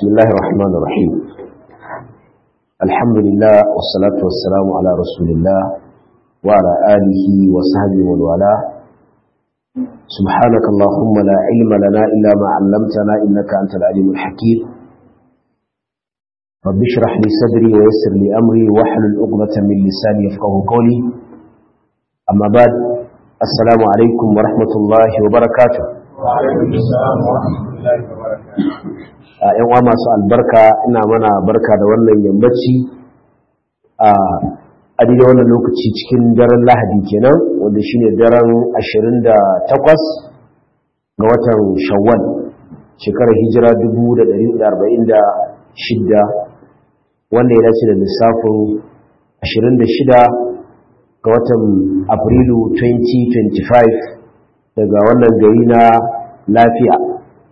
بسم الله الرحمن الرحيم الحمد لله والصلاة والسلام على رسول الله وعلى آله وصحبه ومن والاه سبحانك اللهم لا علم لنا إلا ما علمتنا إنك أنت العليم الحكيم رب اشرح لي صدري ويسر لي أمري واحلل عقدة من لساني يفقه قولي أما بعد السلام عليكم ورحمة الله وبركاته وعليكم السلام ورحمة الله وبركاته ‘yan uwa masu albarka ina mana barka da wannan yammaci a adida wannan lokaci cikin daren lahadi kenan wanda shine daren 28 ga watan shawwal shekarar hijira 1446 wanda ya dace da lissafin 26 ga watan afrilu 2025 daga wannan gari na lafiya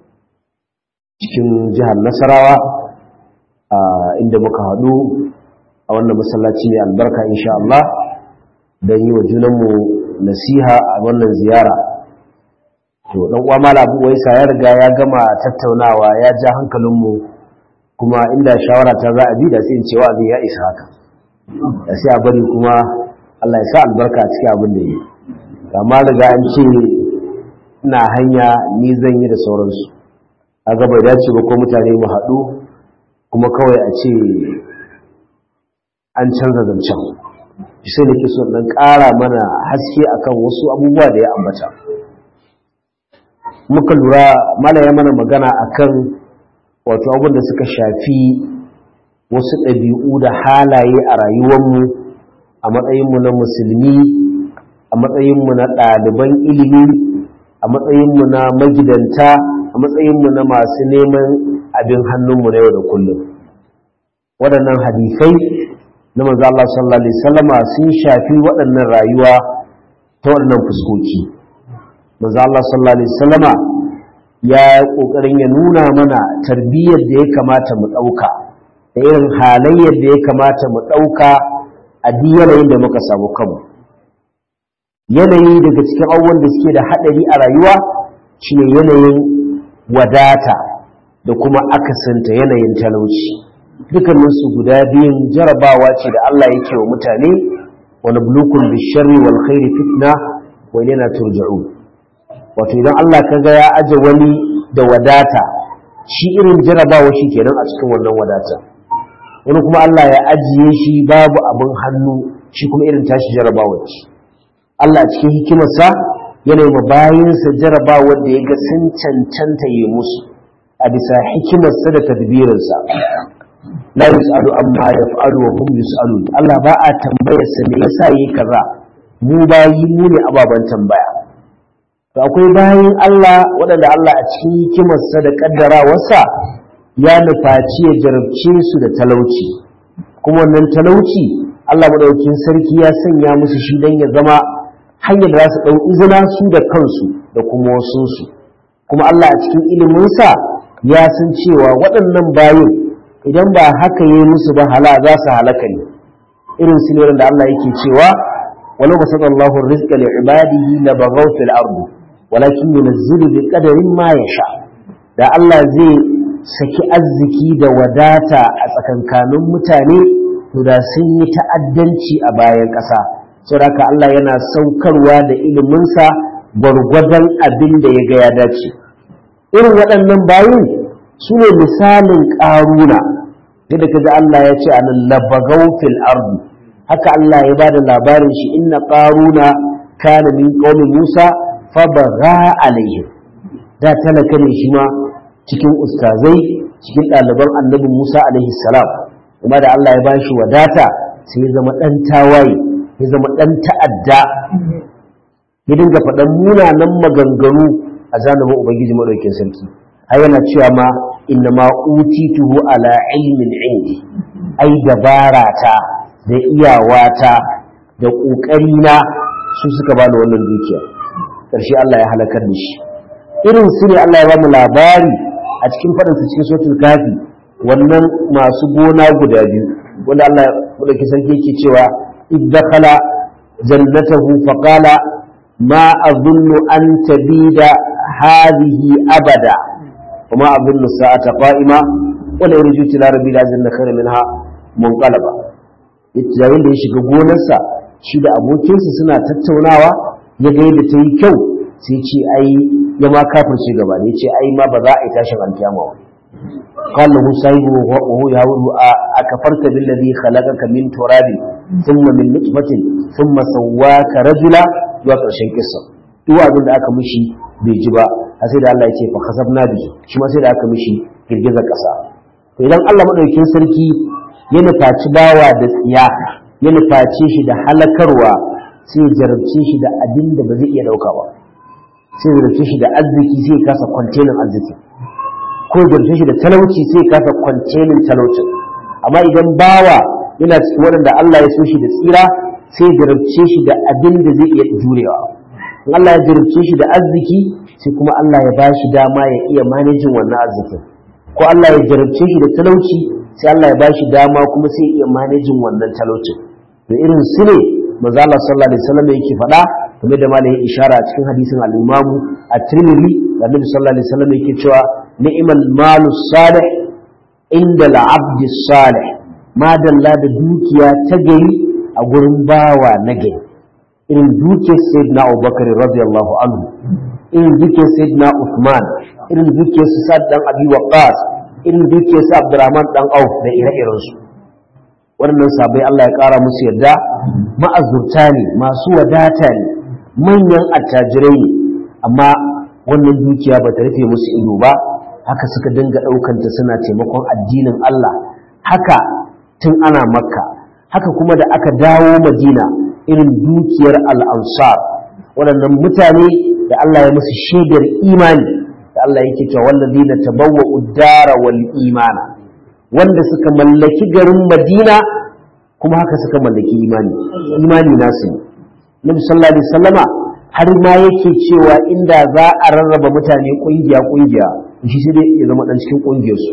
cikin jihar nasarawa inda muka haɗu a wannan masallaci ne albarka insha Allah don yi wa junanmu nasiha a wannan ziyara to ɗan uwa mala abu waisa ya riga ya gama tattaunawa ya ja hankalinmu kuma inda shawara ta za a bi da sai in cewa abin ya isa haka da sai a bari kuma Allah ya sa albarka a cikin abin da yi amma riga an ce ina hanya ni zan yi da sauransu a gaba dace ba ko mutane mu haɗu kuma kawai a ce an canza zancen sai da ke so ɗan ƙara mana haske akan wasu abubuwa da ya ambata muka lura mala ya mana magana akan wato abin da suka shafi wasu ɗabi'u da halaye a rayuwarmu a matsayinmu na musulmi a matsayinmu na ɗaliban ilimi a matsayinmu na magidanta a matsayinmu na masu neman abin hannunmu na yau da kullum waɗannan hadisai na manzo Allah sallallahu alaihi wasallama sun shafi waɗannan rayuwa ta waɗannan fuskoki manzo Allah sallallahu alaihi wasallama ya kokarin ya nuna mana tarbiyyar da ya kamata mu ɗauka da irin halayyar da ya kamata mu ɗauka a duk yanayin da muka samu kanmu yanayi daga cikin abubuwan da suke da haɗari a rayuwa shine yanayin wadata da kuma akasinta yanayin talauci dukkaninsu guda biyun jarabawa ce da Allah yake wa mutane wani bulukun bisharri wal khairi fitna wa ilana turja'u wato idan Allah ka ga ya aje wani da wadata shi irin jarabawa shi kenan a cikin wannan wadata wani kuma Allah ya ajiye shi babu abin hannu shi kuma irin tashi jarabawa ce Allah cikin hikimarsa yana yi bayansa jarabawar da ya ga sun cancanta yi musu a bisa hikimarsa da tadbirinsa la yus'alu amma yaf'alu wa hum yus'alun Allah ba a tambayar sa me yasa yi kaza mu bayi mu ne ababan tambaya to akwai bayin Allah waɗanda Allah a cikin hikimarsa da kaddarawarsa ya nufaci ya jarabce su da talauci kuma wannan talauci Allah madaukakin sarki ya sanya musu shi dan ya zama hanyar da za su ɗau izina su da kansu da kuma wasunsu kuma Allah a cikin iliminsa ya san cewa waɗannan bayin idan ba haka yi musu ba hala za su halaka ne irin su ne da Allah yake cewa walau ba saka Allahu rizqa li ibadihi la baghaw fil ardi walakin yunzilu bi qadarin ma yasha da Allah zai saki arziki da wadata a tsakankanin mutane to da sun yi ta'addanci a bayan ƙasa saboda Allah yana saukarwa da iliminsa gwargwadon abin da ya ga ya dace irin waɗannan bayin su ne misalin ƙaruna yadda ka ji Allah ya ce a nan labagau fil ardu haka Allah ya bada labarin shi inna ƙaruna kana min qaumi Musa fa baga alaihim da talaka ne shi ma cikin ustazai cikin ɗaliban annabi Musa alaihi salam kuma da Allah ya bashi wadata sai ya zama ɗan tawaye ya zama ɗan ta'adda ya dinga faɗan munanan maganganu a zanubin ubangiji maɗaukin sarki har yana cewa ma inna ma utituhu ala ilmin indi ai dabara ta da iyawata da ƙoƙari na su suka bani wannan dukiya ƙarshe Allah ya halakar da shi irin su ne Allah ya ba mu labari a cikin faɗinsa cikin sotul kafi wannan masu gona guda biyu wanda Allah maɗaukin sarki yake cewa idakhala جنته فقال ما أظن أن تبيد هذه أبدا وما أظن الساعة قائمة wala yarju ila rabbi la janna khairan minha munqalaba yayin da ya shiga gonarsa shi da abokinsa suna tattaunawa ya ga yadda ta yi kyau sai ce ai ya ma kafirce gaba ne ce ai ma ba za a yi tashin alkiyama ba قال له صاحبه وهو يقول أكفرت بالذي خلقك من تراب ثم من نطفة ثم سواك رجلا zuwa ƙarshen kissa duk abin da aka mishi bai ji ba har sai da Allah ya ce fa kasabna bi shi ma sai da aka mishi girgizar ƙasa to idan Allah madaukakin sarki ya nufaci bawa da tsiya ya nufaci shi da halakarwa sai ya jarabce shi da abin da ba zai iya ɗauka ba sai ya jarabce shi da arziki sai ya kasa kwantenin arziki ko ya jarabce shi da talauci sai ya kasa kwantenin talaucin amma idan bawa yana cikin waɗanda Allah ya so shi da tsira sai ya jarabce shi da abin da zai iya jurewa in Allah ya jarabce shi da arziki sai kuma Allah ya bashi dama ya iya manajin wannan arzikin ko Allah ya jarabce shi da talauci sai Allah ya bashi dama kuma sai ya iya manajin wannan talaucin to irin su ne manzo Allah sallallahu alaihi wasallam yake faɗa kuma da malai ishara a cikin hadisin al-Imam at-Tirmidhi da Annabi sallallahu alaihi wasallam yake cewa ni'mal malu salih inda al-abd salih ma dalla da dukiya ta gari a gurin bawa na gari irin duke sayyidina Abubakar radiyallahu anhu irin duke sayyidina Uthman irin duke su Sa'd dan Abi Waqqas irin duke su Abdurrahman dan Auf da ire-iren su wannan sabai Allah ya kara musu yarda ma'azurta ne masu wadata ne manyan attajirai ne amma wannan dukiya ba ta rufe musu ido ba haka suka dinga ɗaukanta suna taimakon addinin Allah haka tun ana makka haka kuma da aka dawo madina irin dukiyar al'ansar waɗannan mutane da Allah ya musu shaidar imani da Allah yake cewa wallazi na tabawwa uddara wal imana wanda suka mallaki garin madina kuma haka suka mallaki imani imani nasu ne nabi sallallahu alaihi wasallama har ma yake cewa inda za a rarraba mutane kungiya kungiya shi sai dai ya zama dan cikin kungiyarsu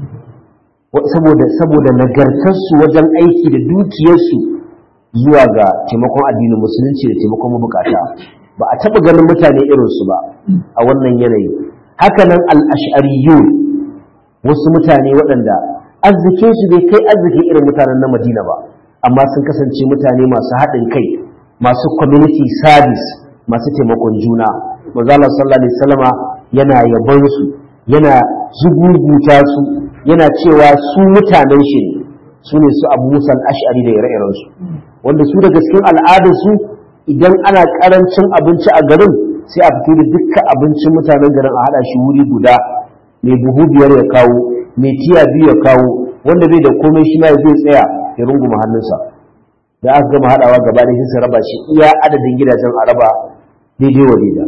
saboda saboda nagartarsu wajen aiki da dukiyarsu zuwa ga taimakon addinin musulunci da taimakon mabukata ba a taɓa ganin mutane irinsu ba a wannan yanayi hakanan al'ashariyu wasu mutane waɗanda arzikinsu bai kai arzikin irin mutanen na madina ba amma sun kasance mutane masu haɗin kai masu community service masu taimakon juna manzala sallallahu alaihi wasallama yana yabon su yana zuguguta su yana cewa su mutanen shi ne su ne su abu musa ash'ari da ire-irensu wanda su daga cikin al'adarsu idan ana karancin abinci a garin sai a fito da dukkan abincin mutanen garin a haɗa shi wuri guda mai buhu biyar ya kawo mai tiya biyu ya kawo wanda bai da komai shi ma ya zai tsaya ya runguma hannunsa da aka gama haɗawa gaba da shi su raba shi iya adadin gidajen a raba daidai wa daida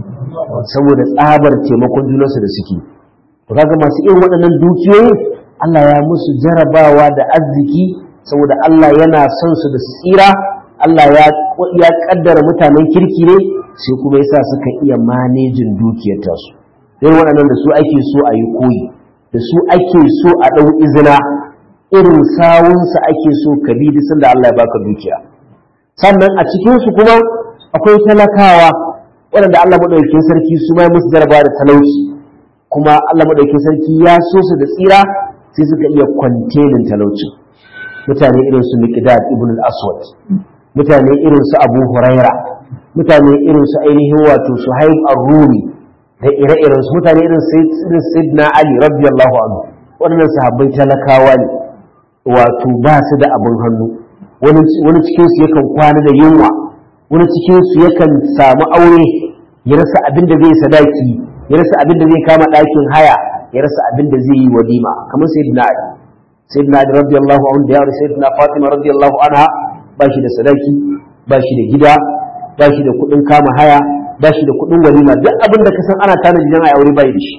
saboda tsabar taimakon junansu da suke to kaga masu irin waɗannan dukiyoyi Allah ya musu jarabawa da arziki saboda Allah yana son su da su tsira Allah ya ya kaddara mutanen kirki ne sai kuma yasa suka iya manejin dukiyar tasu irin waɗannan da su ake so a yi koyi da su ake so a ɗau izina irin sawunsa ake so ka bi duk sanda Allah ya baka dukiya sannan a cikinsu kuma akwai talakawa waɗanda Allah maɗaukakin sarki su ma musu jarabawa da talauci kuma Allah maɗaukakin sarki ya so su da tsira sai suka iya kwantenin talaucin mutane irin su Miqdad ibn al-Aswad mutane irin su Abu Huraira mutane irin su ainihin wato Suhaib ar-Rumi da ire-iren su mutane irin Sayyidina Ali radiyallahu anhu waɗannan sahabbai talakawa ne wato ba su da abin hannu wani cikin su yakan kwana da yunwa wani cikin su yakan samu aure ya rasa abin da zai sadaki ya rasa abin da zai kama ɗakin haya ya rasa abin da zai yi walima kamar sayyidina Ali sayyidina Ali radiyallahu anhu da yawar sayyidina Fatima radiyallahu anha ba shi da sadaki ba shi da gida ba shi da kuɗin kama haya ba shi da kuɗin walima duk abin da ka san ana tanadi dan a aure bai da shi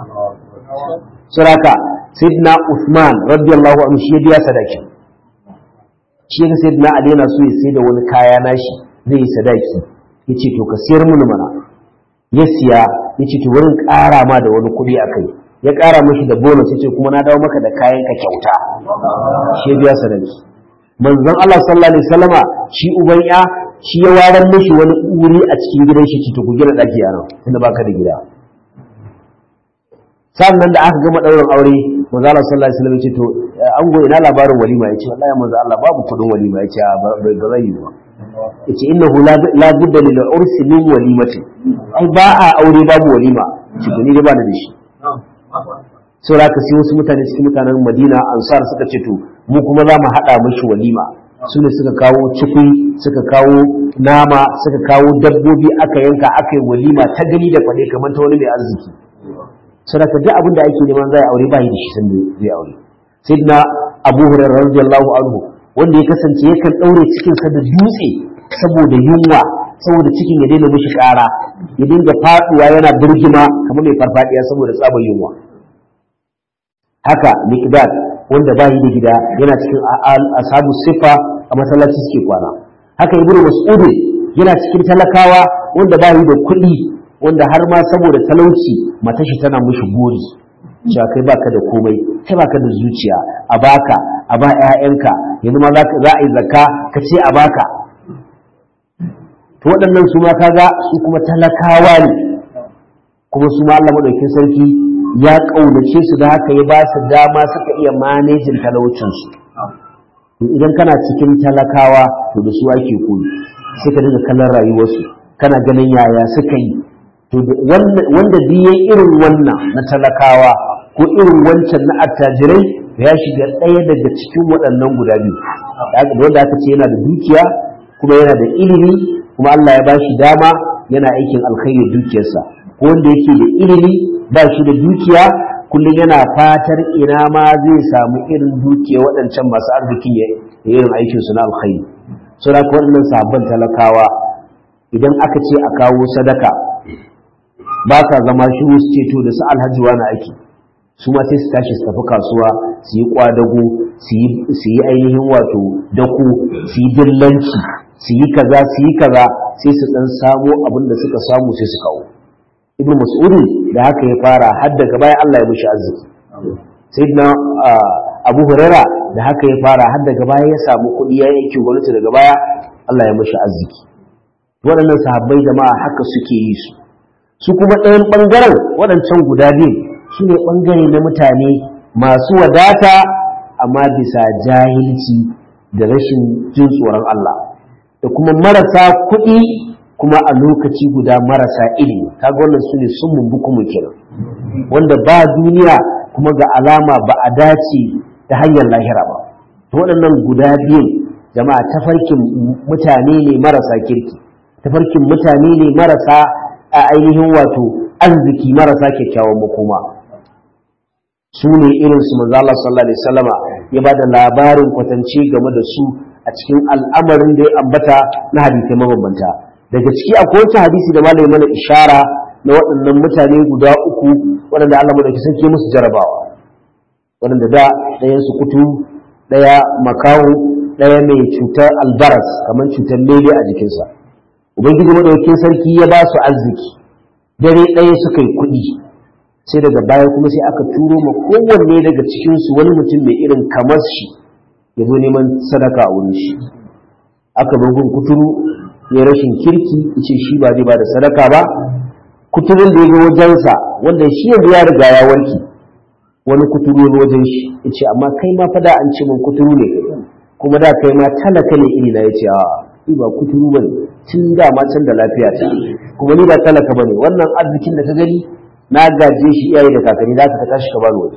suraka sayyidina Uthman radiyallahu anhu shi ya biya sadaki shi ya sayyidina Ali yana so ya sai da wani kaya nashi zai yi sadaki yace to ka siyar mini mana ya siya yace to wurin ƙara ma da wani kuɗi akai ya ƙara mashi da bonus yace kuma na dawo maka da kayan ka kyauta shi ya biya sadaki manzon Allah sallallahu alaihi wasallama shi uban ya shi ya waran mishi wani wuri a cikin gidan shi to ku gina daki a nan tunda baka da gida sannan da aka gama ɗaurin aure manzo Allah sallallahu alaihi wasallam ya ce to ango ina labarin walima ya ce wallahi manzo Allah babu kudin walima ya ce ba bai ga zai ba yace innahu la budda lil ursi min walimati ai ba a aure babu walima ce ni dai ba da shi sai da sai wasu mutane cikin mutanen Madina ansar suka ce to mu kuma za mu hada mishi walima su ne suka kawo cikui suka kawo nama suka kawo dabbobi aka yanka aka yi walima ta gani da kwade kamar ta wani mai arziki sadaka duk abin da ake neman zai aure ba yi da shi san zai aure sayyidina abu hurairah radiyallahu anhu wanda ya kasance yakan daure cikin sa da dutse saboda yunwa saboda cikin ya daina mishi kara ya dinga faduwa yana birgima kamar mai farfadiya saboda tsabar yunwa haka miqdad wanda ba yi da gida yana cikin ashabu sifa a masallaci suke kwana haka ibnu mas'ud yana cikin talakawa wanda ba yi da kuɗi wanda har ma saboda talauci matashi tana mushi gori cewa kai baka da komai kai baka da zuciya a baka a ba ƴaƴanka yanzu ma za a yi zakka ka ce a baka to waɗannan su ma kaga su kuma talakawa ne kuma su ma Allah madaukakin sarki ya kaunace su da haka ya ba su dama suka iya manejin talaucinsu idan kana cikin talakawa to da su ake koyi sai ka dinga kallon rayuwarsu kana ganin yaya suka yi to wanda biye irin wannan na talakawa ko irin wancan na attajirai ya shiga ɗaya daga cikin waɗannan guda biyu wanda aka ce yana da dukiya kuma yana da ilimi kuma Allah ya ba shi dama yana aikin alkhairi dukiyarsa ko wanda yake da ilimi ba shi da dukiya kullum yana fatar ina ma zai samu irin dukiya waɗancan masu arzikin ya irin aikinsu na alkhairi saboda waɗannan sabon talakawa idan aka ce a kawo sadaka ba ka zama shi su ceto da su alhaji wani ake su ma sai su tashi su tafi kasuwa su yi kwadago su yi ainihin wato dako su yi dillanci su yi kaza su yi kaza sai su dan samo abin da suka samu sai su kawo ibnu mas'ud da haka ya fara har daga baya Allah ya mishi arziki sayyidina abu huraira da haka ya fara har daga baya ya samu kuɗi ya yanke gwamnati daga baya Allah ya mishi arziki waɗannan sahabbai jama'a haka suke yi su su kuma ɗayan ɓangaren waɗancan guda biyu su ne ɓangare na mutane masu wadata amma bisa jahilci da rashin jin tsoron Allah da kuma marasa kuɗi kuma a lokaci guda marasa ilimi kaga wannan su ne sun mumbu kuma kenan wanda ba duniya kuma ga alama ba a dace ta hanyar lahira ba to waɗannan guda biyun jama'a tafarkin mutane ne marasa kirki tafarkin mutane ne marasa a ainihin wato arziki marasa kyakkyawan makoma su ne irin su manzo Allah sallallahu alaihi wasallama ya ba da labarin kwatance game da su a cikin al'amarin da ya ambata na hadisai mabambanta daga ciki akwai wata hadisi da malai mana ishara na waɗannan mutane guda uku waɗanda Allah madauki sarki musu jarabawa waɗanda da ɗayan su kutu ɗaya makawo ɗaya mai cutar albaras kamar cutar lele a jikinsa ubangiji madaukakin sarki ya ba su arziki dare ɗaya suka yi kuɗi sai daga baya kuma sai aka turo ma kowanne daga cikinsu wani mutum mai irin kamar shi ya zo neman sadaka a wurin shi aka gun kuturu ya rashin kirki ce shi ba zai ba da sadaka ba kuturun da ya ga wajensa wanda shi yanzu ya riga ya warke wani kuturu ya wajen shi ya ce amma kai ma fada an ce min kuturu ne kuma da kai ma talaka ne iri na ya ce a ni ba kuturu ba ne tun da ma can da lafiya ta kuma ni ba talaka ba ne wannan arzikin da ka gani na gaje shi iyaye da kakanni za ka ta tashi ka bani waje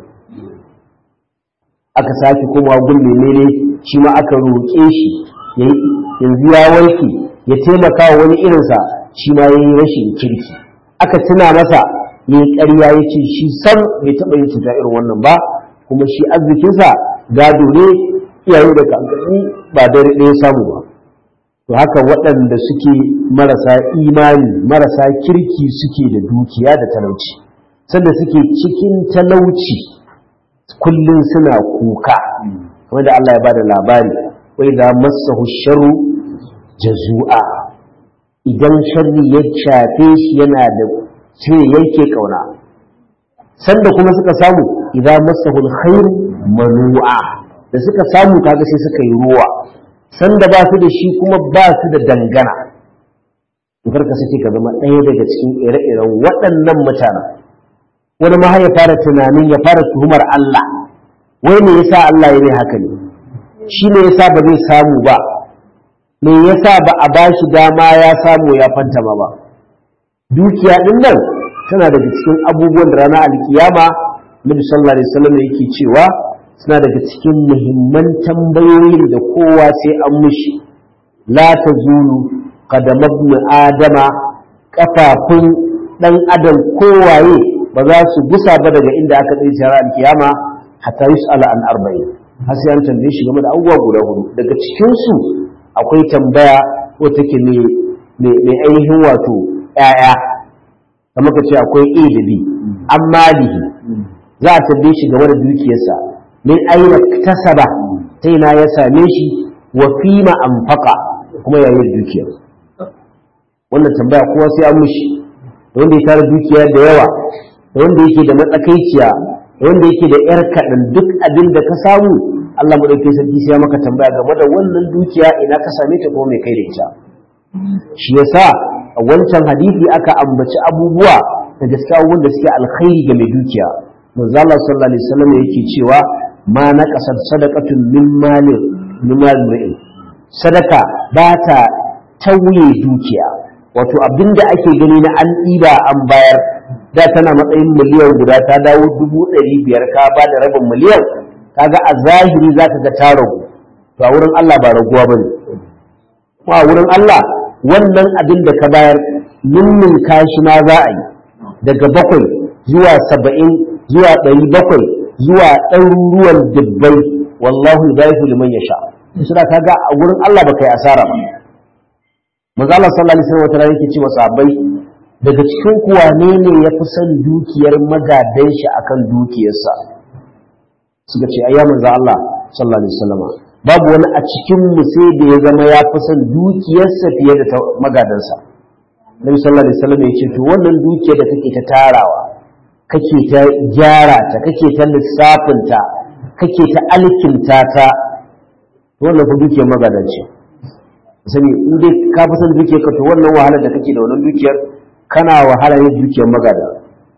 aka sake komawa gun menene shi ma aka roƙe shi yanzu ya warke ya taimaka wa wani irinsa shi ma ya yi rashin kirki aka tuna masa ya yi ƙarya ya ce shi san bai taɓa yin cuta irin wannan ba kuma shi arzikinsa gado ne iyaye da kakanni ba dare ɗaya samu ba to haka waɗanda suke marasa imani marasa kirki suke da dukiya da talauci sanda suke cikin talauci kullum suna kuka kamar da Allah ya bada labari wai da masahu sharru jazu'a idan sharri ya shafe shi yana da sai yake kauna sanda kuma suka samu idan masahu alkhairu manu'a da suka samu kaga sai suka yi ruwa sanda ba su da shi kuma ba su da dangana to karka sake ka zama ɗaya daga cikin ire-iren waɗannan mutanen wani ma ya fara tunanin ya fara tuhumar Allah wai me yasa Allah ya yi haka ne shi ne yasa ba zai samu ba me yasa ba a bashi dama ya samu ya fantama ba dukiya din nan tana daga cikin abubuwan da ranar alkiyama Nabi sallallahu alaihi wasallam yake cewa suna daga cikin muhimman tambayoyin da kowa sai an mushi la tazulu qadam ibn adama kafafun dan adam kowaye ba za su gusa ba daga inda aka tsaye shara alkiyama hatta yus'ala an arba'in har sai an tambaye shi game da abubuwa guda hudu daga cikin su akwai tambaya ko take ne mai ainihin wato ƴaƴa kamar ka ce akwai A da B an malihi za a tambaye shi game da dukiyarsa min aina tasaba ta ina ya same shi wa fima anfaqa kuma yayin dukiyar wannan tambaya kowa sai an mushi da wanda ya tara dukiya da yawa da wanda yake da matsakaiciya da wanda yake da yar kaɗan duk abin da ka samu Allah madaukakin sarki sai ya maka tambaya game da wannan dukiya ina ka same ta kuma mai kai da ita shi yasa a wancan hadisi aka ambaci abubuwa da gaskiya abubuwan da suke alkhairi ga mai dukiya manzo Allah sallallahu alaihi wasallam yake cewa ma naqasat sadaqatun min malin min malin sadaka ba ta tauye dukiya wato abinda ake gani na an ɗiba an bayar da tana matsayin miliyan guda ta dawo dubu ɗari biyar ka ba da rabin miliyan kaga a zahiri za ka ga ta ragu to a wurin Allah ba raguwa ba ne kuma a wurin Allah wannan abin da ka bayar nimmin kashi ma za a yi daga bakwai zuwa saba'in zuwa ɗari bakwai zuwa ɗaruruwan dubbai wallahu yudaifu liman yasha suna kaga a wurin Allah ba kai asara ba manzo Allah sallallahu alaihi wasallam yake ce wa sahabbai daga cikin ku wane ne ya fi son dukiyar magadan shi akan dukiyarsa suka ce ayya manzo Allah sallallahu alaihi wasallam babu wani a cikin mu sai da ya zama ya fi son dukiyarsa fiye da ta magadansa Nabi sallallahu alaihi wasallam ya ce to wannan dukiyar da kake ta tarawa kake ta gyara ta kake ta lissafin ta kake ta alkinta ta wannan fa dukiyar magadanci sani in dai ka fi son dukiyar ka to wannan wahalar da kake da wannan dukiyar kana wahala yin dukiyar magada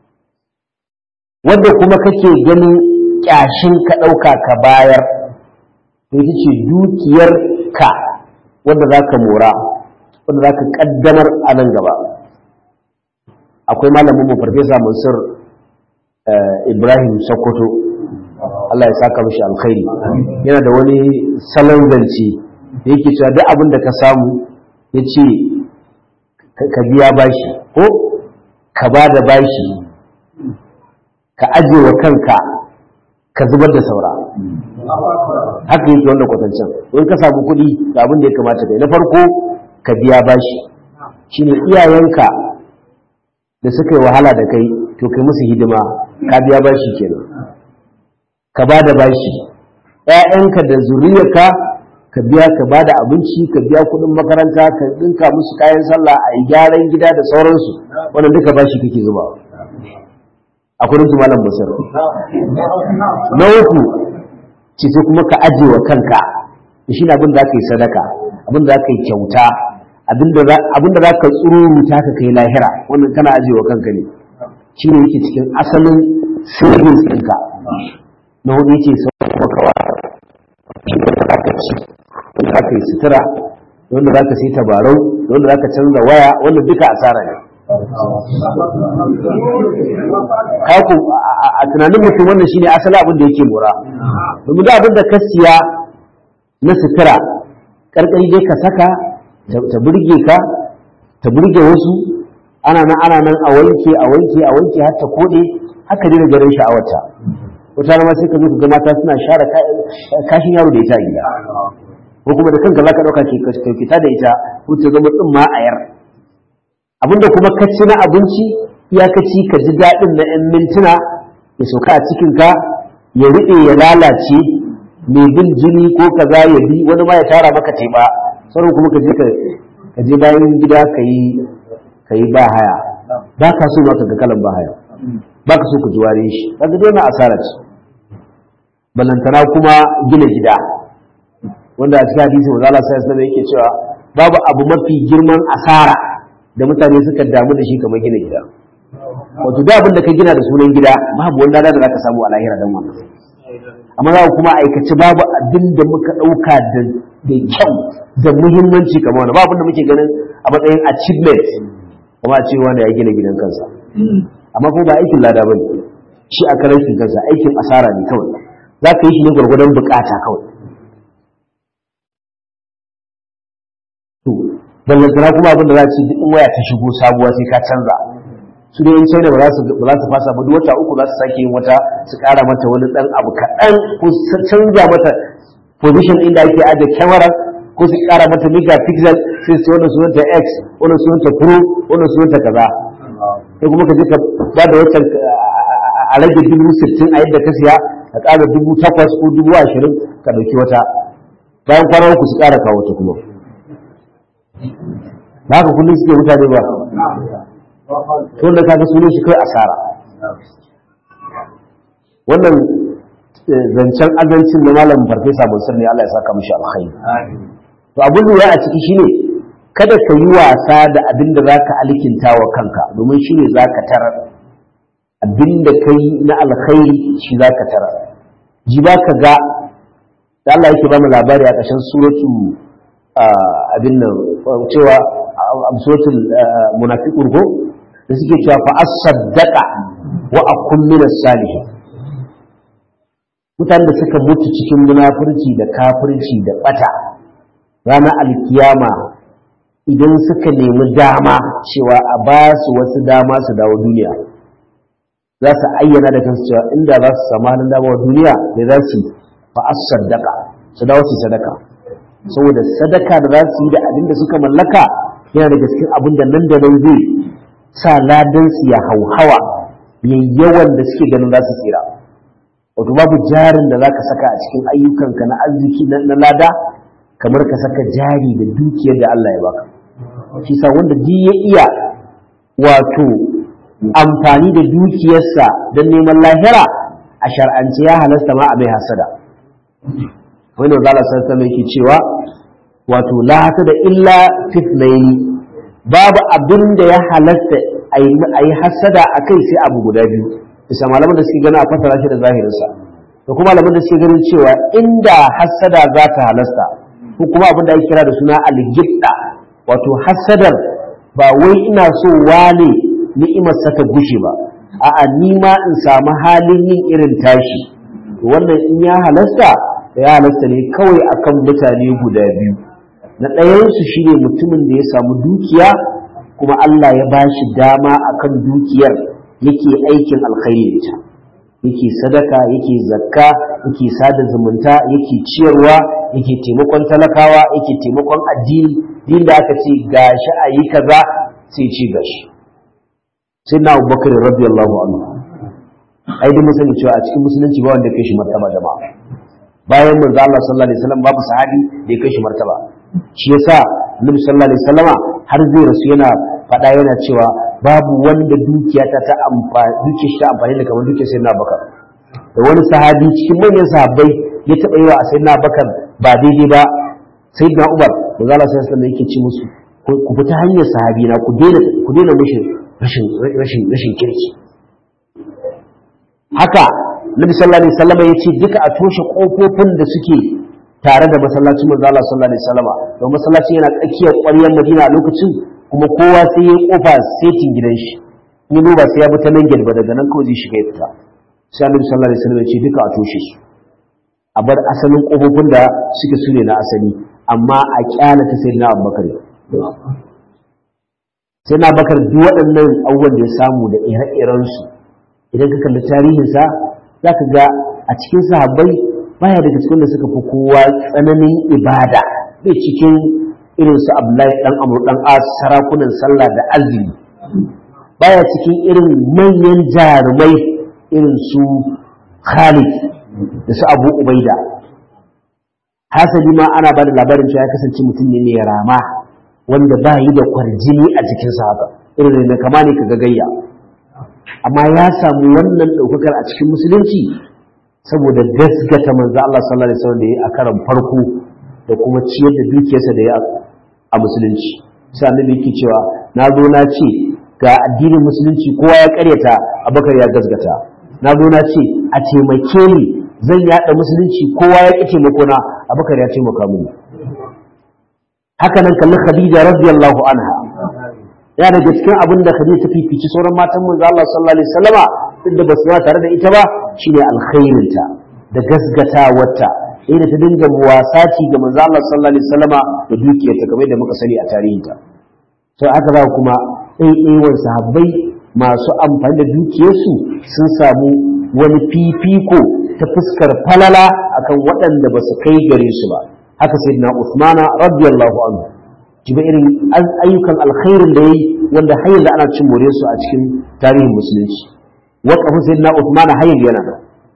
wanda kuma kake ganin kyashin ka ɗauka ka bayar to ita ce dukiyar ka wanda za ka mora wanda za ka ƙaddamar a nan gaba akwai malamin mu farfesa mansur ibrahim sokoto Allah ya saka mishi alkhairi yana da wani salon zance da yake cewa duk abin da ka samu ya ce ka biya bashi ko ka ba da bashi ka aje wa kanka ka zubar da saura haka yake wanda kwatancin in ka samu kuɗi ga abin da ya kamata kai na farko ka biya bashi shine iyayenka da suka yi wahala da kai to kai musu hidima ka biya bashi kenan ka ba da bashi ‘ya'yanka da zuriyarka ka biya ka ba da abinci ka biya kuɗin makaranta ka ɗinka musu kayan sallah a yi gyaran gida da sauransu wannan duka bashi kake zuba a kudin su malam basir na uku ce sai kuma ka aje wa kanka shi ne abin da aka yi sadaka abin da aka yi kyauta abin da za ka tsururuta ka kai lahira wannan kana aje wa kanka ne shi ne yake cikin asalin sirrin ɗinka na hudu yake sau makawa shi ne da ka ci wanda za ka yi sutura wanda za ka sai tabarau wanda za ka canza waya wanda duka asara ne kaku a tunanin mutum wannan shine asali abin da yake lura domin da abin da ka siya na sutura karkari dai ka saka ta burge ka ta burge wasu ana nan ana nan a wanke a wanke a wanke har ta kode haka dai garin sha'awarta wata ma sai ka zo ka ga mata suna share kashin yaro da ita a gida ko kuma da kanka zaka dauka ke fita da ita ko ta zama tsimma a yar abinda kuma ka ci na abinci iyakaci ka ji daɗin na 'yan mintuna ya sauka a cikinka ya riɗe ya lalace mai bin jini ko kaza ya bi wani ma ya tara maka teɓa sauran kuma ka je ka je bayan gida ka yi ka yi ba haya ba ka so ma ka ga kalan ba haya ba ka so ka ji ware shi ka ga dai asara ce balantana kuma gina gida wanda a cikin hadisi manzo Allah sallallahu alaihi yake cewa babu abu mafi girman asara da mutane suka damu da shi kamar gina gida wato da abin da ka gina da sunan gida babu wani lada da zaka samu a lahira dan wannan amma za kuma aikace babu abin da muka ɗauka da kyau da muhimmanci kamar wani babu da muke ganin a matsayin achievement kuma a ce wanda ya gina gidan kansa amma kuma ba aikin lada bane shi a karankin kansa aikin asara ne kawai za ka yi shi ne gwargwadon bukata kawai to ballantana kuma abin da za ci duk waya ta shigo sabuwa sai ka canza su dai in china ba za su ba za su fasa ba duk wata uku za su sake yin wata su kara mata wani dan abu kaɗan ko su canza mata position inda ake aje kyamara ko su kara mata megapixel sai su wannan sunanta x wannan sunanta pro wannan sunanta kaza sai kuma ka je ka ba da wata a rage dubu sittin a yadda ka siya ka ƙara dubu takwas ko dubu ashirin ka ɗauki wata bayan kwana uku su ƙara kawo ta kuma ba haka kullum suke mutane ba wanda kaga sunan shi kai asara wannan zancen azancin na malamin farfesa mansur ne Allah ya saka mishi alkhairi to abin lura a ciki shine kada ka yi wasa da abin da zaka alkinta wa kanka domin shine zaka tarar abin da kai na alkhairi shi zaka tarar ji ba ka ga da Allah yake ba mu labari a ƙarshen suratu abin nan cewa suratul munafiqun ko da suke cewa fa as-saddaqa wa akun min as-salihin mutanen da suka mutu cikin munafurci da kafirci da bata ranar alkiyama idan suka nemi dama cewa a ba su wasu dama su dawo duniya za su ayyana da kansu cewa inda za su samu halin dama wa duniya da za su fa as-saddaqa su dawo su sadaka saboda sadaka da za su yi da abin da suka mallaka yana da cikin abin da nan da nan zai sa ladansu ya hauhawa yawan da suke ganin za su tsira wato babu jarin da za ka saka a cikin ayyukanka na arziki na lada kamar ka saka jari da dukiyar da Allah ya baka shi sa wanda duk ya iya wato amfani da dukiyarsa don neman lahira a shar'ance ya halasta ma a mai hasada wani da Allah sai sama yake cewa wato la hasada illa fitnaini babu abin da ya halasta a yi hasada a kai sai abu guda biyu bisa malaman da suke gani a fasara shi da zahirinsa da kuma malaman da suke ganin cewa inda hasada za ta halasta ko kuma abin da ake kira da suna algidda wato hasadar ba wai ina so wane ni'imar ta gushe ba a'a ni ma in samu halin yin irin tashi wannan in ya halasta da ya halasta ne kawai akan mutane guda biyu na ɗayansu shine mutumin da ya samu dukiya kuma Allah ya ba shi dama akan dukiyar yake aikin alkhairi da ita yake sadaka yake zakka yake sada zumunta yake ciyarwa yake taimakon talakawa yake taimakon addini din da aka ce gashi a yi kaza sai ce gashi sai na abubakar radiyallahu anhu ai duk sani cewa a cikin musulunci ba wanda kai shi martaba jama'a bayan manzo Allah sallallahu alaihi wasallam babu sahabi da ya kai shi martaba shi yasa Annabi sallallahu alaihi wasallama har zai rasu yana faɗa yana cewa babu wanda dukiya ta ta amfani dukiyar shi ta amfani da kamar dukiyar sayyidina Abubakar da wani sahabi cikin manyan sahabbai ya taɓa yi wa sayyidina Abubakar ba daidai ba sayyidina Umar manzo Allah sallallahu alaihi wasallam yake ci musu ku fita hanyar sahabi na ku daina ku daina mishi rashin rashin rashin kirki haka Nabi sallallahu alaihi wasallam ya ce duka a toshe kofofin da suke tare da masallacin manzo Allah sallallahu alaihi wasallam don masallacin yana tsakiyar ƙwaryar Madina a lokacin kuma kowa sai ya kofa setin gidan shi ni ba sai ya bi ta nan gilba daga nan kawai zai shiga ya fita sai Annabi sallallahu alaihi wasallam ya ce duka a toshe su a bar asalin kofofin da suke sune na asali amma a kyala ta sayyidina Abubakar sai na bakar duk waɗannan abubuwan da ya samu da ire-irensu idan ka kalli tarihinsa za ka ga a cikin sahabbai baya daga cikin da suka fi kowa tsananin ibada bai cikin irin su abdullahi dan amur dan as sarakunan sallah da azumi baya cikin irin manyan jarumai irin su khalid da su abu ubaida hasali ma ana ba da labarin cewa ya kasance mutum ne mai rama wanda ba yi da kwarjini a jikinsa haka irin da kama ne ka gagayya amma ya samu wannan ɗaukakar a cikin musulunci saboda gasgata manzo Allah sallallahu alaihi wasallam da ya a karan farko da kuma ciyar da dukiyarsa da ya a musulunci sai annabi yake cewa na zo na ce ga addinin musulunci kowa ya karyata abubakar ya gazgata na zo na ce a taimake ni zan yada musulunci kowa ya ƙi taimako na abubakar ya taimaka mini haka nan kalli khadija radiyallahu anha ya daga cikin abin da khadija ta fifici sauran matan manzo Allah sallallahu alaihi wasallama duk da basu tare da ita ba shine alkhairinta da gasgatawarta inda ta dinga muwasaci ga manzo Allah sallallahu alaihi wasallama da dukiyarta kamar da muka sani a tarihinta sai aka za kuma ɗaiɗaiwar sahabbai masu amfani da dukiyarsu sun samu wani fifiko ta fuskar falala akan waɗanda ba su kai gare su ba haka sai na Usmana radiyallahu anhu jiba irin ayyukan alkhairin da yayi wanda har yanzu ana cin more su a cikin tarihin musulunci waqafin sayyidina Usmana har yanzu yana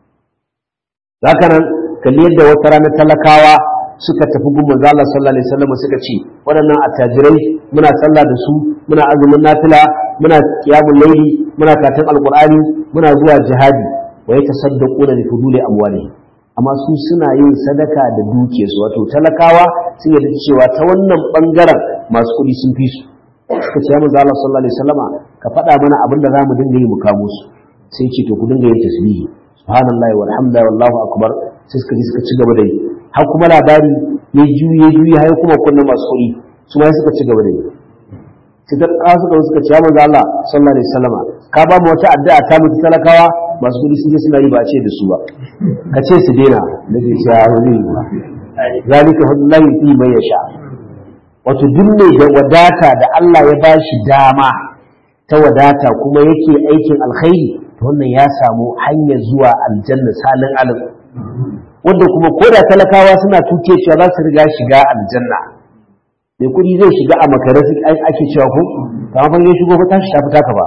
da haka nan kalli yadda wata rana talakawa suka tafi gun manzo Allah sallallahu alaihi wasallam suka ce waɗannan attajirai muna sallah da su muna azumin nafila muna qiyamul layli muna karatun alqur'ani muna zuwa jihadi wa yatasaddaquna bi fuduli amwalihim amma su suna yin sadaka da dukiyarsu wato talakawa sun yarda cewa ta wannan bangaren masu kuɗi sun fi su suka ce manzo Allah sallallahu alaihi wasallama ka faɗa mana abin da zamu dinga yi mu kamo su sai ce to ku dinga yin tasbihi subhanallahi walhamdulillahi wallahu akbar sai suka ji suka ci gaba da yi har kuma labari ya juye juye har kuma kunna masu kuɗi su ma suka ci gaba da yi sai ta ƙasa suka suka ce manzo Allah sallallahu alaihi wasallama ka ba mu wata addu'a ta mutu talakawa masu kuɗi sun je suna yi ba a ce da su ba ka ce su daina da ke cewa wani zalika fadlullahi fi man yasha wato duk ne da wadata da Allah ya bashi dama ta wadata kuma yake aikin alkhairi to wannan ya samu hanyar zuwa aljanna salin alim wanda kuma ko da talakawa suna tuke cewa za su riga shiga aljanna mai kuɗi zai shiga a makare ake cewa ko kamar fa ya shigo fa tashi ta fita ka ba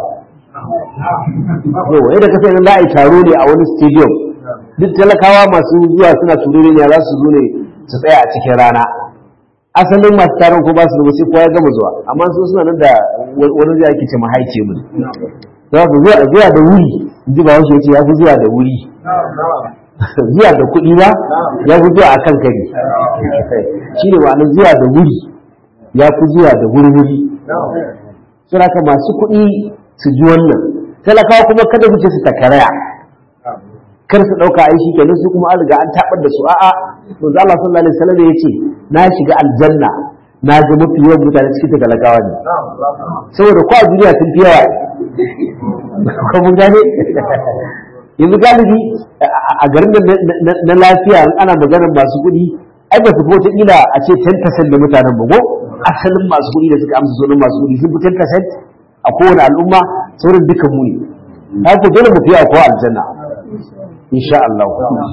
yau yadda ka sai za a yi taro ne a wani stadium duk talakawa masu zuwa suna turure ne za su zo ne su tsaya a cikin rana asalin masu taron ko ba su da sai kowa ya gama zuwa amma su suna nan da wani zai ake ce mahaice mu za ku zuwa zuwa da wuri ji ba wasu yace ya fi zuwa da wuri zuwa da kuɗi ba ya fi zuwa a kan kari shi ne ma'anar zuwa da wuri ya fi zuwa da wuri-wuri suna ka masu kuɗi su ji wannan talakawa kuma kada su ce su takaraya kar su ɗauka ai shi kenan su kuma an riga an tabar da su a'a manzo Allah sallallahu alaihi wasallam ya ce na shiga aljanna na ga mafi yawan mutane cikin talakawa ne saboda ko a duniya sun fi yawa ko mun gane yanzu galibi a garin na lafiya ana maganar masu kuɗi ai ba su fi wata ila a ce 10% da mutanen ba ko asalin masu kuɗi da suka amsa sunan masu kuɗi sun fi 10% a kowane al'umma sauran dukan mu ne haka dole mu fiye a kowa aljanna insha Allah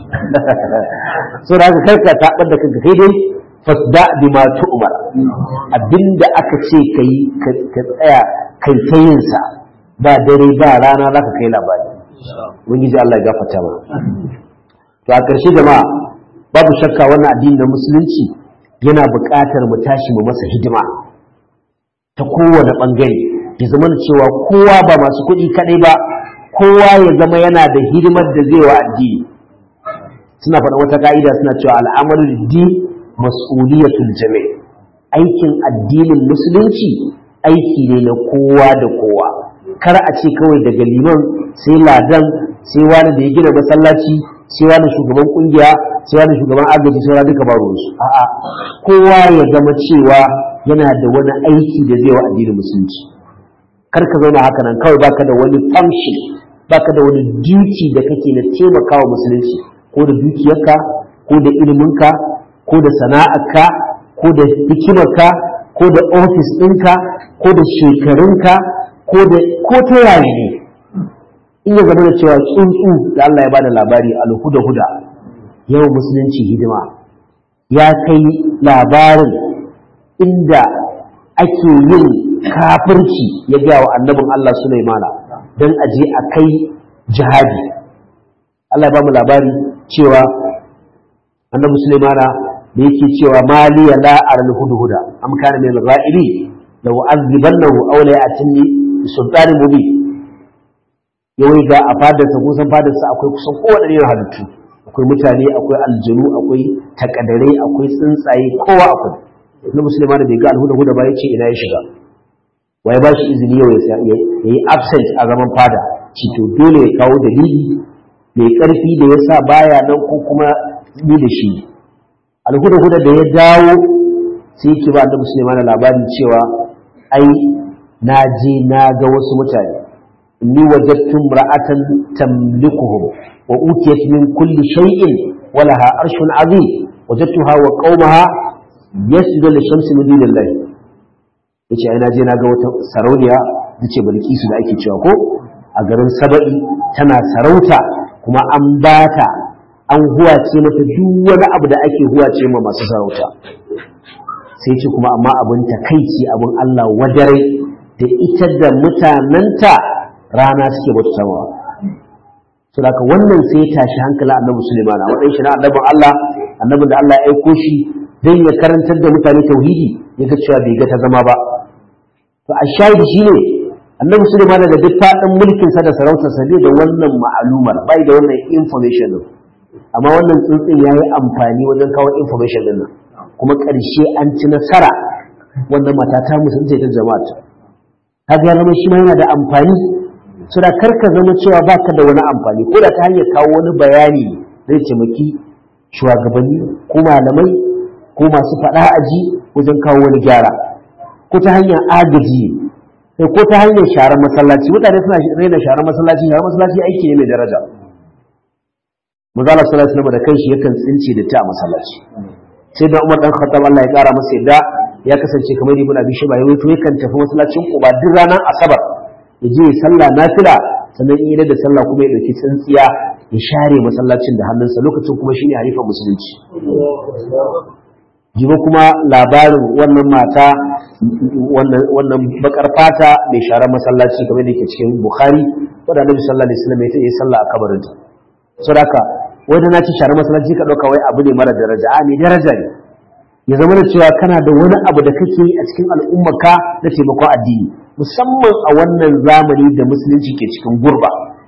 so da haka karka ta da kanka kai dai fasda bima tu'mar abinda aka ce kai ka tsaya kai ta yin sa ba dare ba rana zaka kai labari ubangiji Allah ya gafarta ma to a ƙarshe jama'a babu shakka wannan addini na musulunci yana buƙatar mu tashi mu masa hidima ta kowane ɓangare ya zama cewa kowa ba masu kuɗi kaɗai ba kowa ya zama yana da hidimar da zai wa addini suna faɗa wata ka'ida suna cewa al'amalul din mas'uliyatul jami' aikin addinin musulunci aiki ne na kowa da kowa kar a ce kawai daga liman sai ladan sai wani da ya gina masallaci sai wani shugaban kungiya sai wani shugaban agaji sai wani duka baro su a'a kowa ya zama cewa yana da wani aiki da zai wa addinin musulunci kar ka zauna haka nan kawai baka da wani function baka da wani duty da kake na taimakawa musulunci ko da dukiyarka ko da iliminka ko da sana'arka ko da hikimarka ko da ofis ɗinka ko da shekarunka ko da ko ta yaya ne in ya zama da cewa tsuntsu da Allah ya bada labari alhuda huda yau musulunci hidima ya kai labarin inda ake yin kafirci ya gaya wa annabin Allah Sulaimana don aje a kai jihadi Allah ya ba mu labari cewa annabi Sulaimana da yake cewa maliya la aral hudhuda am kana min al-ghaibi law azibannahu aw la ya'tini sultanin mubin yawai ga a fadarsa kusan fadarsa akwai kusan kowane irin halittu akwai mutane akwai aljanu akwai takadare akwai tsuntsaye kowa akwai na musulma da bai ga alhuda huda ba ya ce ina ya shiga wai ba shi izini yau ya yi absent a zaman fada ci to dole ya kawo dalili mai karfi da ya sa baya nan ko kuma ni da shi alhuda huda da ya dawo sai yake ba da musulman labarin cewa ai na je na ga wasu mutane inni wajadtu ra'atan tamlikuhum wa utiyat min kulli shay'in wa laha arshun azim wajadtuha wa qaumaha yasjudu lishamsi min dunillah yace ai na je na ga wata sarauniya tace bilkisu da ake cewa ko a garin saba'i tana sarauta kuma an bata an huwace mata duk wani abu da ake huwace ma masu sarauta sai ce kuma amma abin takaici abin Allah wadare da ita da mutanenta rana suke bauta samawa to haka wannan sai ya tashi hankali annabi Sulaiman a matsayin shi na annabin Allah annabin da Allah ya aiko shi dan ya karantar da mutane tauhidi ya ga cewa bai ga ta zama ba to a shahidi shine annabi Sulaiman da duk faɗin mulkin sa da sarautar sa bai da wannan ma'alumar bai da wannan information din amma wannan tsuntsun yayi amfani wajen kawo information din nan kuma ƙarshe an ci nasara wannan mata ta musulunce ta jama'a ta ga zama shi ma yana da amfani suna karka zama cewa baka da wani amfani ko da ta hanyar kawo wani bayani zai taimaki shugabanni ko malamai ko masu faɗa aji wajen kawo wani gyara ko ta hanyar agaji sai ko ta hanyar sharar masallaci mutane suna raina sharar masallaci sharar masallaci aiki ne mai daraja Mazala sallallahu alaihi da kanshi yakan tsince da ta a masallaci sai da Umar dan Khattab Allah ya kara masa yadda ya kasance kamar Ibn Abi Shayba ya wato yakan tafi masallacin Quba duk ranar Asabar ya je sallah nafila sannan in yi da sallah kuma ya dauki tsintsiya ya share masallacin da hannunsa lokacin kuma shine halifan musulunci jiba kuma labarin wannan mata wannan bakar fata mai sharar masallaci kamar da yake cikin Bukhari wanda Annabi sallallahu alaihi wasallam ya yi sallah a kabarinta saboda wanda na ci sharar masallaci ka dauka wai abu ne mara daraja a ne daraja ne ya zama da cewa kana da wani abu da kake yi a cikin al'ummarka na taimakon addini musamman a wannan zamani da musulunci ke cikin gurba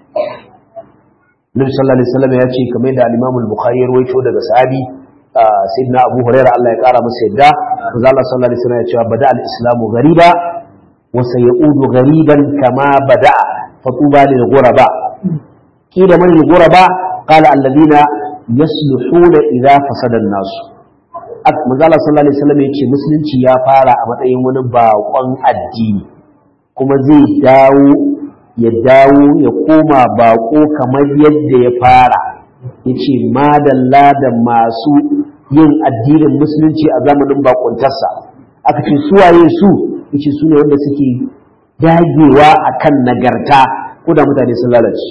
Nabi sallallahu alaihi wasallam ya ce kamar da al-Imam al-Bukhari ya rawaito daga sahabi sayyidina Abu Hurairah Allah ya kara masa yadda manzo Allah sallallahu alaihi wasallam ya ce bada al-islamu ghariba wa sayaudu ghariban kama bada fatuba lil ghuraba kila man al-ghuraba qala alladhina yasluhuna idha fasada an-nas manzo Allah sallallahu alaihi wasallam ya ce musulunci ya fara a matsayin wani bakon addini kuma zai dawo ya dawo ya koma bako kamar yadda ya fara ya ce madalla da masu yin addinin musulunci a zamanin bakuntarsa aka ce suwaye su ya ce su ne wanda suke dagewa a kan nagarta ko da mutane sun lalace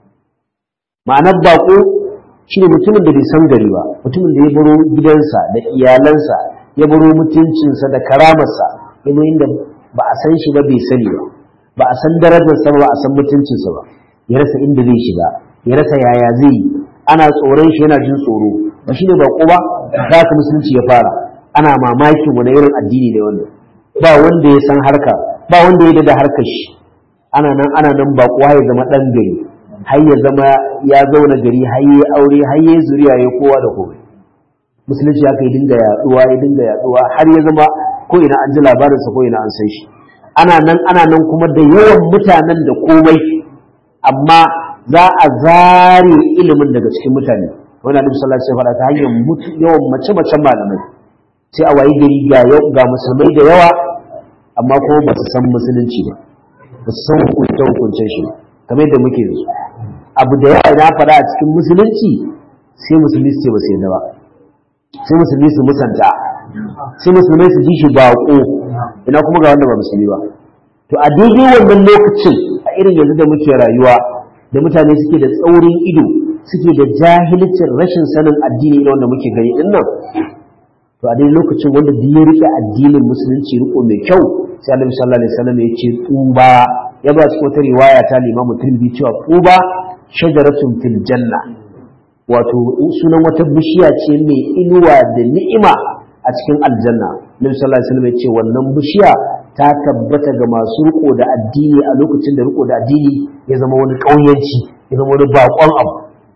ma'anar bako shi ne mutumin da bai san gari ba mutumin da ya baro gidansa da iyalansa ya baro mutuncinsa da karamarsa ya inda ba a san shi ba bai sani ba ba a san darajarsa ba ba a san mutuncinsa ba ya rasa inda zai shiga ya rasa yaya zai yi ana tsoron shi yana jin tsoro ba shi ne bako ba za ka musulunci ya fara ana mamakin wani irin addini ne wannan ba wanda ya san harka ba wanda ya da harkar shi ana nan ana nan bako ya zama dan gari har ya zama ya zauna gari har ya aure har ya zuriya ya kowa da komai musulunci haka ya dinga yaduwa ya dinga yaduwa har ya zama ko ina an ji labarinsa ko ina an san shi ana nan ana nan kuma da yawan mutanen da komai amma za a zare ilimin daga cikin mutane wani annabi sallallahu alaihi wasallam ta hanyar yawan mace macen malamai sai a wayi gari ga ga musulmai da yawa amma kuma ba su san musulunci ba ba su san hukunce hukuncen shi kamar yadda muke yanzu abu da yawa na faɗa a cikin musulunci sai musulmi su ce ba su yadda ba sai musulmi su musanta sai musulmai su ji shi baƙo ina kuma ga wanda ba musulmi ba to a daidai wannan lokacin a irin yanzu da muke rayuwa da mutane suke da tsaurin ido suke da jahilcin rashin sanin addini irin wanda muke gani din nan to a daidai lokacin wanda duk ya rike addinin musulunci riko mai kyau sai Annabi sallallahu alaihi wasallam ya ce tuba ya ba cikin wata riwaya ta Imam Tirmidhi cewa tuba shajaratun fil janna wato sunan wata bishiya ce mai inuwa da ni'ima a cikin aljanna nabi sallallahu alaihi wasallam ya ce wannan bishiya ta tabbata ga masu riko da addini a lokacin da riko da addini ya zama wani ƙauyenci ya zama wani bakon abu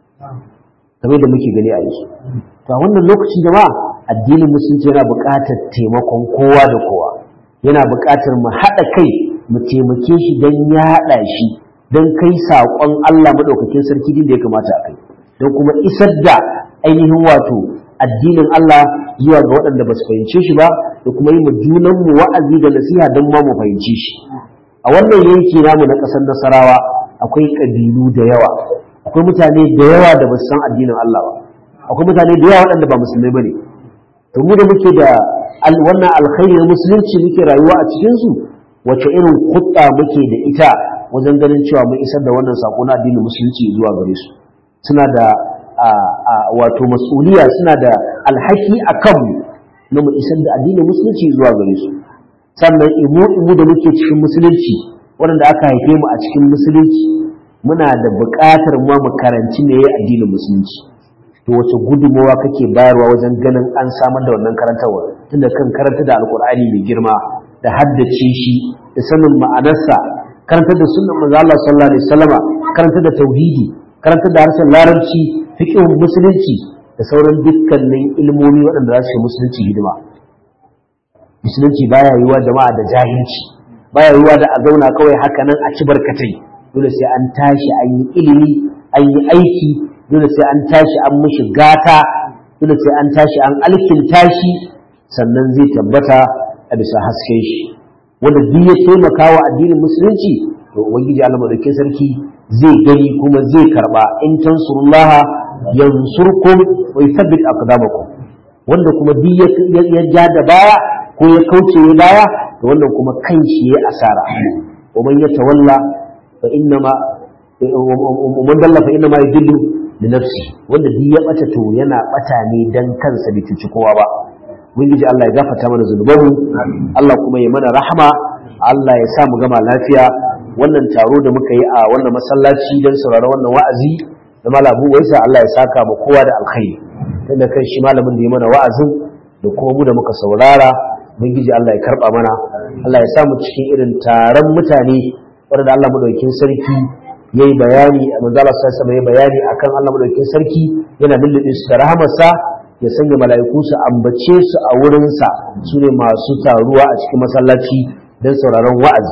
kamar da muke gani a yanzu to a wannan lokacin jama'a addinin musulunci yana buƙatar taimakon kowa da kowa yana buƙatar mu haɗa kai mu taimake shi don yaɗa shi don kai saƙon Allah maɗaukakin sarki din da ya kamata a kai don kuma isar da ainihin wato addinin Allah zuwa ga waɗanda ba su fahimce shi ba da kuma yi junanmu wa'azi da nasiha don ma mu fahimci shi a wannan yanki namu na ƙasar nasarawa akwai ƙabilu da yawa akwai mutane da yawa da ba su san addinin Allah ba akwai mutane da yawa waɗanda ba musulmai ba ne to mu da muke da wannan alkhairi na musulunci muke rayuwa a cikinsu wace irin hudda muke da ita wajen ganin cewa mun isar da wannan sako na addinin musulunci zuwa gare su suna da wato mas'uliya suna da alhaki a kanmu na mu isar da addinin musulunci zuwa gare su sannan imu imu da muke cikin musulunci waɗanda aka haife mu a cikin musulunci muna da buƙatar ma mu karanci me addinin musulunci to wace gudunmawa kake bayarwa wajen ganin an samar da wannan karantarwa tunda kan karanta da alkur'ani mai girma da haddace shi da sanin ma'anarsa karantar da sunnan manzo Allah sallallahu alaihi wasallama karantar da tauhidi karantar da harshen larabci fiqhun musulunci da sauran dukkanin ilmomi waɗanda za su yi musulunci hidima musulunci baya yiwa jama'a da jahilci baya yiwa da a zauna kawai haka nan a ci barkatai dole sai an tashi an yi ilimi an yi aiki dole sai an tashi an mishi gata dole sai an tashi an alkinta shi sannan zai tabbata a bisa hasken shi wanda duk ya taimaka wa addinin musulunci to ubangiji Allah madaukakin sarki zai gani kuma zai karba in tansurullaha yansurkum wa yuthabbit aqdamakum wanda kuma duk ya ja da baya ko ya kauce ya baya to wannan kuma kan shi ya asara wa man yatawalla fa innama man dalla fa innama yudillu li nafsi wanda duk ya bata to yana bata ne dan kansa bai cuci kowa ba ubangiji Allah ya gafarta mana zunubanmu Allah kuma ya mana rahama Allah ya sa mu gama lafiya wannan taro da muka yi a wannan masallaci don saurara wannan wa'azi da malabu waisa Allah ya saka mu kowa da alkhairi tunda kan shi malamin da ya mana wa'azin da kuma mu da muka saurara ubangiji Allah ya karba mana Allah ya sa mu cikin irin taron mutane wanda Allah madaukakin sarki yayi bayani manzo Allah sallallahu alaihi bayani akan Allah madaukakin sarki yana lullube su da rahamarsa ya sanya mala'iku su ambace su a wurinsa su ne masu taruwa a cikin masallaci don sauraron wa'azi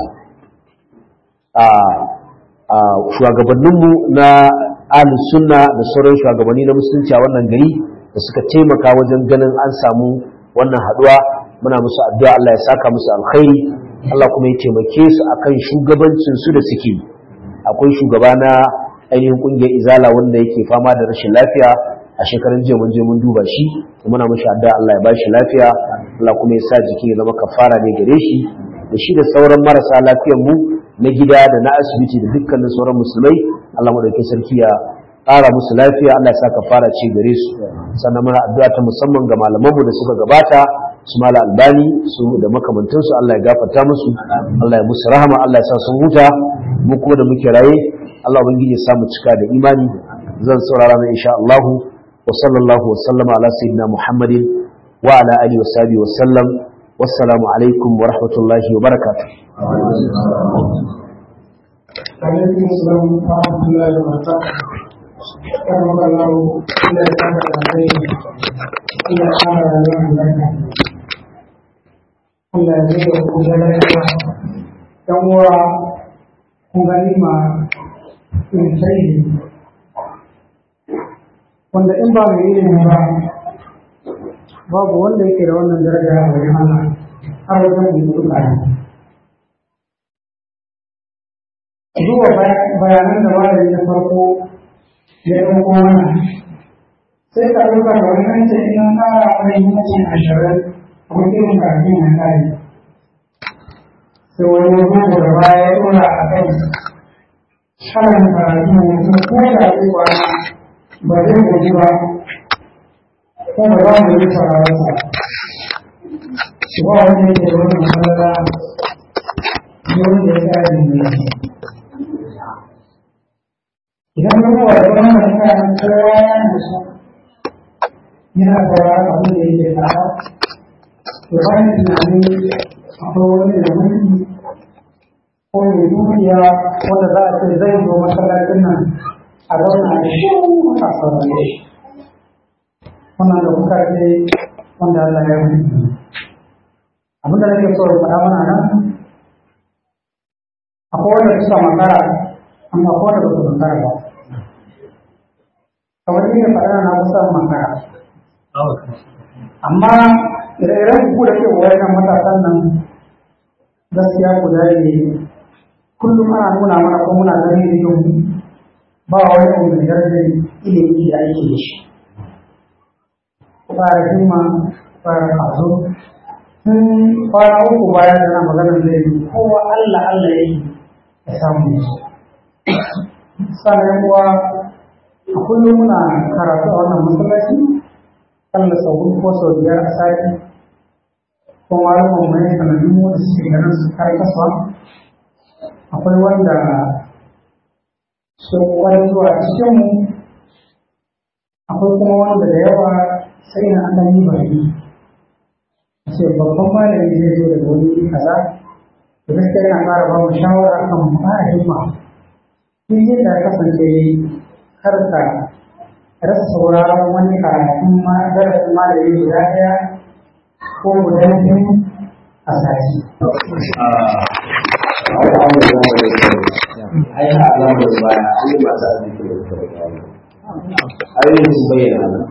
a shugabanninmu na ahlus sunna da sauran shugabanni na musulunci a wannan gari da suka taimaka wajen ganin an samu wannan haduwa muna musu addu'a Allah ya saka musu alkhairi Allah kuma ya taimake su akan shugabancin su da suke akwai shugaba na ainihin kungiyar izala wanda yake fama da rashin lafiya a shekarun jiya mun je mun duba shi muna mishi addu'a Allah ya bashi lafiya Allah kuma ya sa jiki ya zama kafara ne gare shi da shi da sauran marasa lafiyar mu na gida da na asibiti da dukkanin sauran musulmai Allah madaukakin sarki ya ƙara musu lafiya Allah ya sa kafara ce gare su sannan muna addu'a ta musamman ga malaman mu da suka gabata su mala albani su da makamantansu Allah ya gafarta musu Allah ya musu rahama Allah ya sa sun huta mu kuma da muke raye Allah ubangiji ya samu cika da imani zan saurara na insha Allah وصلى الله وسلم على سيدنا محمد وعلى آله وصحبه وسلم والسلام عليكم ورحمة الله وبركاته عليكم السلام ورحمة الله وبركاته كرمك الله إلى كان الخير إلى كان اليوم لك Allah zai yi kuma lafiya ɗan uwa kun gani ma in sai wanda in ba mai ilimi ba babu wanda yake da wannan daraja a wajen Allah har wajen da su ƙari. Zuwa bayanan da malami na farko ya ɗauko mana sai ka ɗauka da wani an ce in ƙara mai mutum ashirin a mutum kafin ya ƙari. Sai wani gugu da baya ya ɗora a kai. Sharan karatu mutum ko da ya kwana ba zai goji ba ko ba za mu yi sauraronsa shi ba wanda yake da wannan matsala ne wanda ya kare ne idan ka kowa da wannan kayan kowa ya nasu yana sauraron abin da yake faɗa to ba ni tunanin akwai wani da mulki ko mai dukiya wanda za a ce zai zo masallacin nan a zauna da shi a saurare shi wannan da kuka ce wanda Allah ya yi abin da nake so faɗa mana nan akwai wanda suka makara amma akwai wanda ba su makara ba kamar ni da faɗa na kusa makara amma ire-iren ku da ke wayan matasan nan gaskiya ku ne kullum ana nuna mana ko muna gani da yau ba wani abu da darajar ilimi da ake da shi fara himma fara kazo sun kwana uku bayan da na maganar da yi kowa Allah Allah ya yi ya samu ne sannan kuwa a kullum muna karatu a wannan masallaci Allah sau hudu ko sau biyar a sati ko malamin mai sanannun wanda suke ganin su kare kasuwa akwai wanda sun wani zuwa cikinmu akwai kuma wanda da yawa sai na an yi bari ce babban malami zai zo daga wani kaza da gaskiya yana ƙara ba mu shawara kan mu ƙara himma duk yadda ya kasance kar ka rasa sauraron wani karatun ma darasin malami guda ɗaya ko guda biyu a sati. ai ha alamar baya an yi masu arziki da suka rika ayoyin sun bayyana nan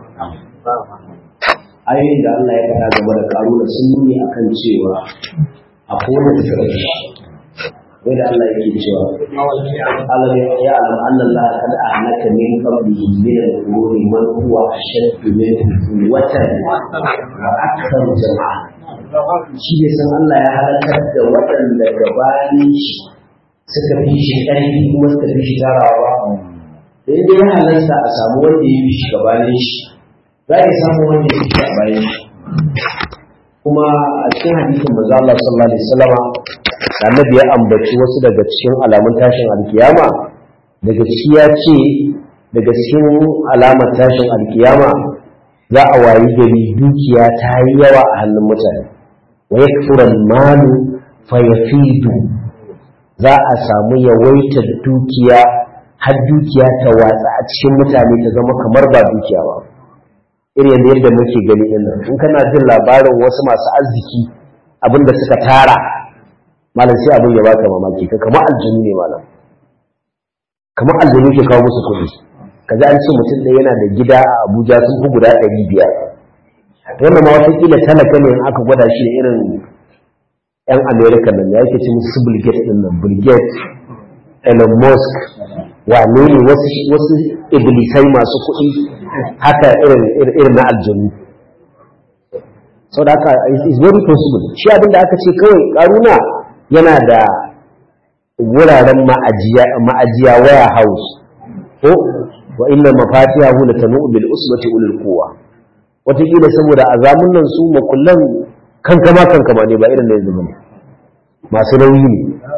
ayoyin da Allah ya faɗa game da karuna sun nuni akan cewa a kowane da suka shi wai da Allah yake cewa Allah ya alam annan la kad ahlaka min qablihi min al-quruni man huwa ashaddu minhu quwwatan wa aktharu jama'a shi ne san Allah ya halakar da waɗanda gabanin shi suka fi shi ƙarfi kuma suka fi shi tarawa sai dai ya halarta a samu wanda ya fi shi gabanin shi za a samu wanda ya fi shi gabanin shi kuma a cikin hadisin manzo Allah sallallahu alaihi wasallama annabi ya ambaci wasu daga cikin alamun tashin alkiyama daga ciki ya ce daga cikin alamar tashin alkiyama za a wayi gari dukiya ta yi yawa a hannun mutane wa yakfura malu fa yafidu za a samu yawaitar dukiya har dukiya ta watsa a cikin mutane ta zama kamar ba dukiya ba irin yadda yadda muke gani din nan in kana jin labarin wasu masu arziki abin da suka tara malam sai abin ya baka mamaki ka kamar aljinu ne malam kamar aljinu ke kawo musu kuɗi ka ji an ce mutum ɗaya yana da gida a abuja sun fi guda ɗari biyar wannan ma watakila talaka ne in aka gwada shi da irin 'yan amerika nan ya yake ce musu bill gates din nan bill gates elon musk wane ne wasu iblisai masu kuɗi haka irin na aljanu sau da haka is very possible shi abin da aka ce kawai karuna yana da wuraren ma'ajiya waya house ko wa inna mafatiha hu latanu bil usbati ulul quwwa wataƙila saboda a zamun nan su makullan kankama kankama ne ba irin da yanzu bane masu nauyi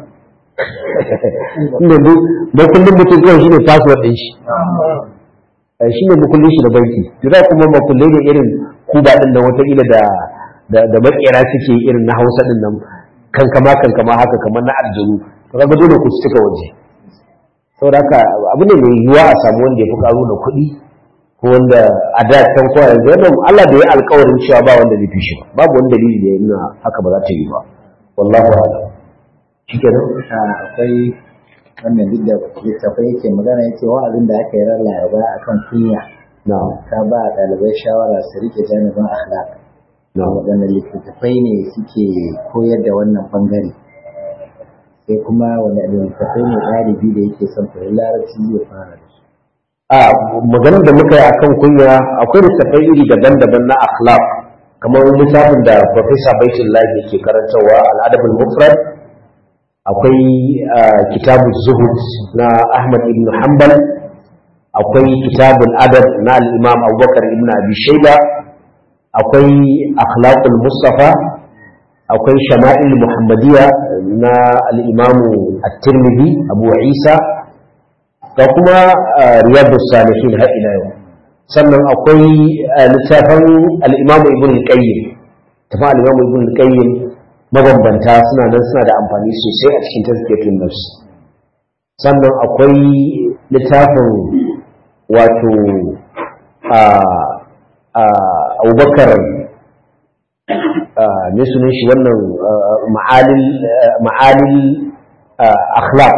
ne inda makullin mutum kawai shine password din shi shi ne makullin shi da banki da kuma makullai ne irin kuba din nan wataƙila da da makera suke irin na hausa din nan kankama kankama haka kamar na aljanu to kaga dole ku cika waje saboda haka abu ne mai yiwuwa a samu wanda ya fi karo da kuɗi ko wanda a da can ko yanzu wannan Allah bai yi alƙawarin cewa ba wanda zai fi shi ba babu wani dalili da ya nuna haka ba za ta yi ba wallahu a'lam shikenan akwai wannan duk da littafai yake magana yake wa'azin da aka yi ran laraba akan kunya na'am ta ba ɗalibai shawara su rike janibin akhlaq na'am waɗanne littattafai ne suke koyar da wannan bangare sai kuma wani littattafai ne ɗalibi da yake son koyi larabci zai fara da su a maganar da muka yi akan kunya akwai littattafai iri daban-daban na akhlaq kamar littafin da Professor Baitullahi yake karantarwa al-adabul mufrad akwai kitabu zuhud na Ahmad ibn Hanbal akwai kitabul adab na al-Imam Abubakar ibn Abi Shayba akwai akhlaqul Mustafa akwai shama'il Muhammadiyya na al-Imam At-Tirmidhi Abu Isa da kuma riyadus salihin har ila yau sannan akwai littafin al-Imam Ibn al-Qayyim tafi al-Imam Ibn al-Qayyim mabambanta suna nan suna da amfani sosai a cikin tazkiyatun nafs sannan akwai littafin wato a a abubakar me sunan shi wannan ma'alil ma'alil akhlaq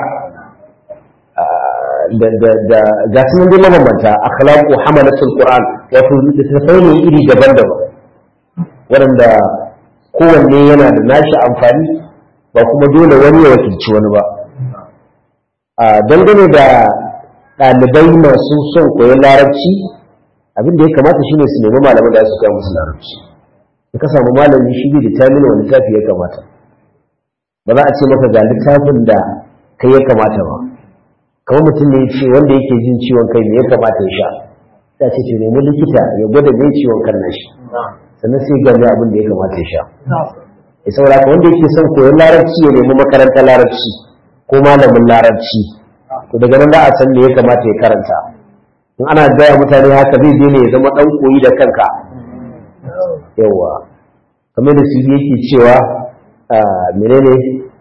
da da da ga sun dai mabambanta akhlaqu hamalatul qur'an wato littattafai ne iri daban-daban waɗanda kowanne yana da nashi amfani ba kuma dole wani ya wakilci wani ba a dangane da ɗalibai masu son koyon larabci abin da ya kamata shine su nemi malaman da su koya musu larabci in ka samu malami shi da tamina wani littafi ya kamata ba za a ce maka ga littafin da kai ya kamata ba kamar mutum ne ce wanda yake jin ciwon kai me ya kamata ya sha ta ce ce nemi likita ya gwada me ciwon kan nashi sannan sai gane abin da ya kamata ya sha ya saboda ka wanda yake son koyon larabci ya nemi makarantar larabci ko malamin larabci to daga nan za a san me ya kamata ya karanta in ana gaya mutane haka zai je ne ya zama dan koyi da kanka yawa kamar da su yake cewa menene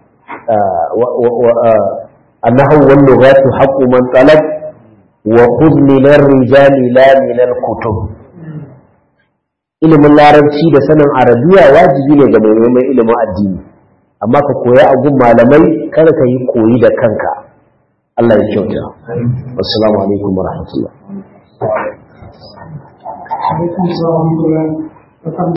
annahu wal lughatu haqqu man talab wa khudh min ar-rijali la min al-kutub ilimin larabci da sanin arabiya wajibi ne ga mai neman ilimin addini amma ka koya a gun malamai kada ka yi koyi da kanka Allah ya kyauta assalamu alaikum wa rahmatullah alaikum salam wa rahmatullah